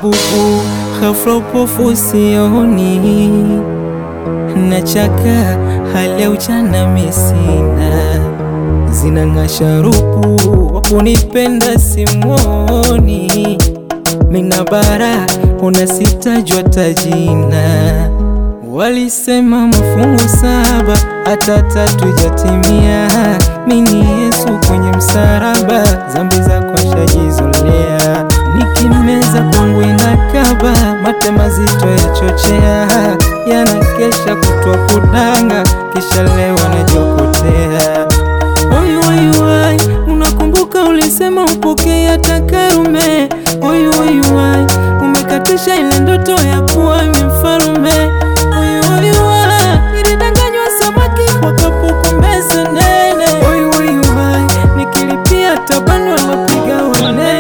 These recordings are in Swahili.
bubu, ghafla upofu sioni, nachaka hali ya ujana mesina, zinang'aa sharupu, wakunipenda simwoni, mina bara unasitajwa tajina, walisema mafungu saba hata tatu jatimia, mini Yesu kwenye msaraba, zambi zako shajizolea, nikimeza kwangu inakaba, mate mazito yachochea, yanakesha kutwa kudanga, kisha leo najokotea. Oyu oyu wai, unakumbuka ulisema upokee hata Karume. Oyu oyu wai, umekatisha ile ndoto ya kuwa mfalme. Oyu oyu wai, nilidanganywa samaki kwa kapuku meza nene. Oyu oyu wai, nikilipia tabano lopiga wanene.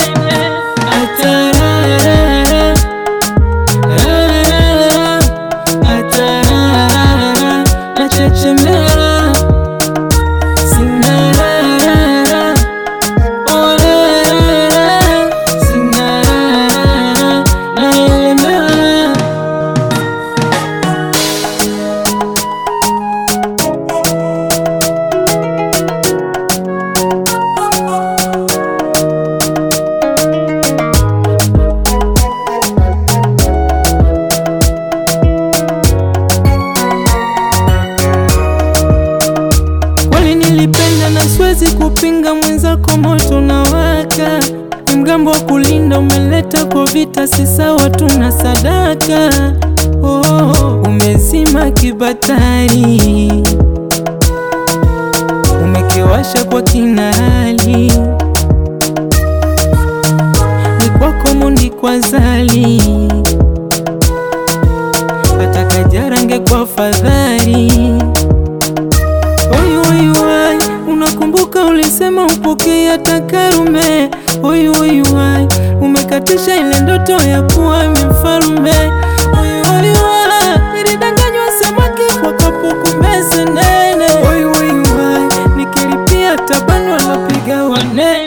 Atarara, arara, atarara, nachechemea Sinarara, orara, sinarara, naelemewa. Kweli nilipenda na siwezi kupinga, mwenzako moto na waka, ni mgambo wa kulinda, umeleta kwa vita, si sawa, tuna sadaka. Oh, umezima kibatari, umekiwasha kwa kinali, ni kwako mundi kwa zali, hata kajarange kwa fadhali Oyu oyu wai, unakumbuka ulisema upokee hata Karume. Oyu oyu wai, umekatisha ile ndoto ya kuwa mfalme. Oyu oyu wai, nilidanganywa samaki kwa kapuku meza nene. Oyu oyu wai, nikilipia tabano lopiga wanene.